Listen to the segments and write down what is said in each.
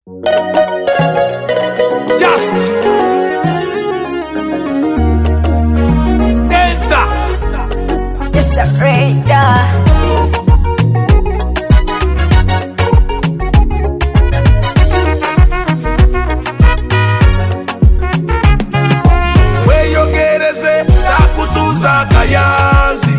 Just Gangsta Just a radar. weyogereze takusuza kayanzi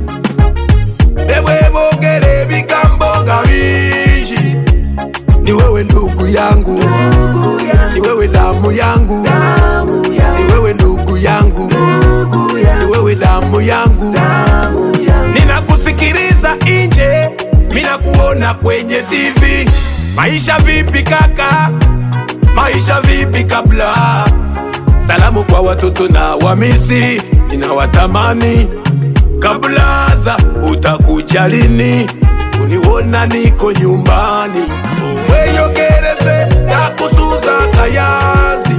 nebwebogere ebigambo nga bingi ni wewe ndugu yangu ni wewe damu yangu ni wewe ndugu yangu ni wewe damu yangu ninakusikiliza nje minakuona kwenye tv maisha vipi kaka maisha vipi kabla salamu kwa watoto na wamisi ninawatamani kablaza utakuja lini uniona niko nyumbani weyogereze takusuza kayanzi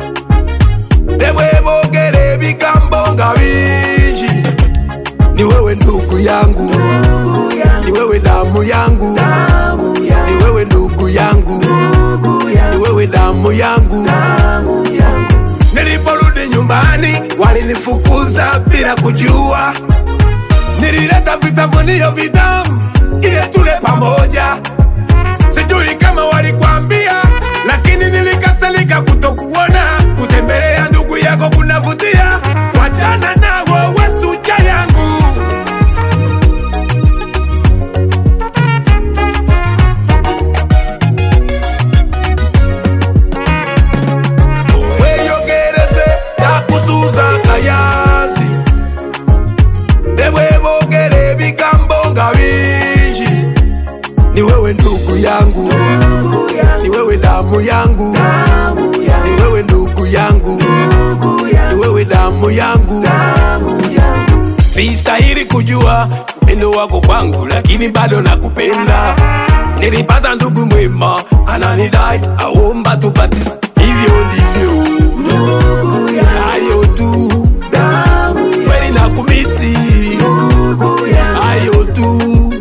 nebwebogere ebigambo nga bingi ni wewe ndugu yangu ni wewe damu yangu ni wewe ndugu yangu ni wewe damu yangu niliporudi nyumbani walinifukuza bila kujua nilileta vitafunio vitamu ili tule pamoja sijui kama walikwambia lakini nilikasirika kutokuona kutembelea ndugu yako kunavutia wachana nawo wesuja yangu weyogereze takusuza kayanzi nebwebogere ebigambo nga bingi ni wewe ndugu yangu ni wewe damu yangu ni wewe ndugu yangu ni wewe damu yangu sistahili kujua upendo wako kwangu lakini bado nakupenda nilipata ndugu mwema ananidai aomba tupati hivyo ndivyo hayo tu kweli nakumisi hayo tu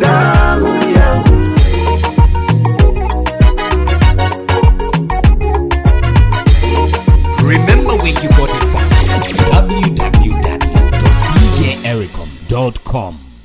Remember where you got it from. www.djericom.com.